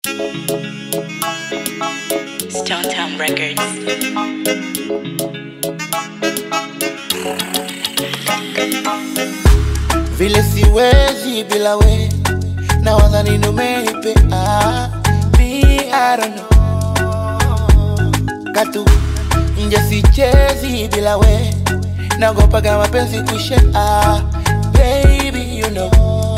Stone Town Records. vile siwezi bila we na wadhani numeipe ah, me I don't know katu nje sichezi bila we nagopaga mapenzi kushe ah, baby you know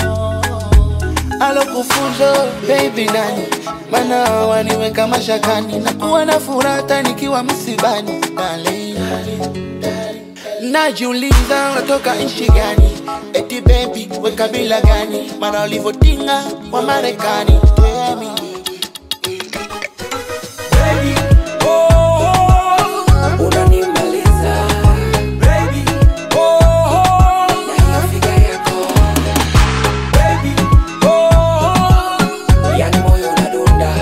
alokufunzo baby nani mana waniweka mashakani na kuwa na furaha hata nikiwa msibani darling. Najiuliza unatoka nchi gani? Eti baby we kabila gani? Maana ulivyotinga wa Marekani. Tell me. unanimaliza na hiyo figa yako yani moyo unadunda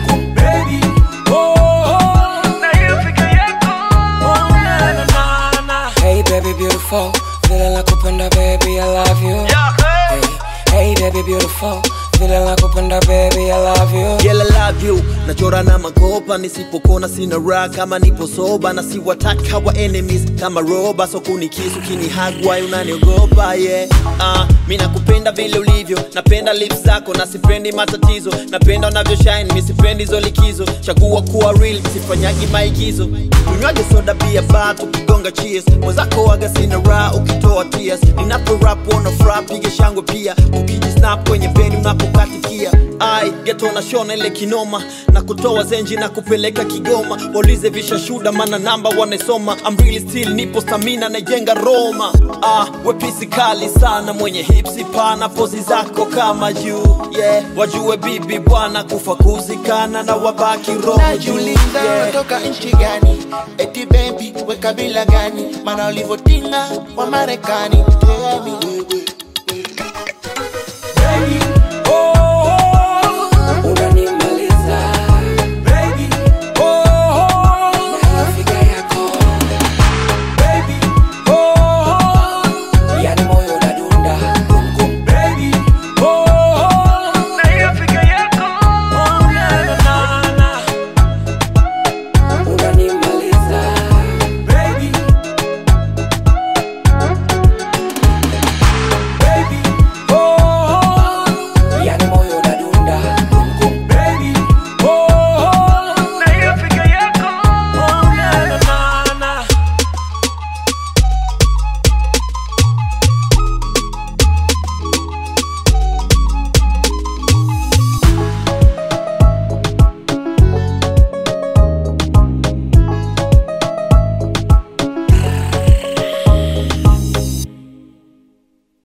Hey baby beautiful vile la kupenda baby I love you hey, hey baby beautiful vile la kupenda baby I love you Girl, I love you nachora na makopa nisipokona sina raha kama nipo soba na siwataka wa enemies kama roba so kunikisu kinihagwa unaniogopa yeah. uh, mi nakupenda vile ulivyo napenda lips zako na sipendi matatizo napenda unavyo shine mi sipendi hizo likizo chagua kuwa real sifanyagi maigizo tunywaje soda bia ba tukigonga cheers mwenzako waga sina raha ukitoa tears ninapo rap wana fra piga shangwe pia ukijisnap kwenye beni unapokatikia ai geto na shona ile kinoma na kutoa zenji na kupeleka kigoma waulize vishashuda mana namba wanaisoma I'm really still nipo stamina naijenga roma ah, wepisi kali sana mwenye hipsi pana pozi zako kama juu yeah. wajue bibi bwana kufa kuzikana na wabaki roho juu Najiuliza yeah. unatoka nchi gani? Eti baby we kabila gani? Maana ulivyotinga wa Marekani. Tell me.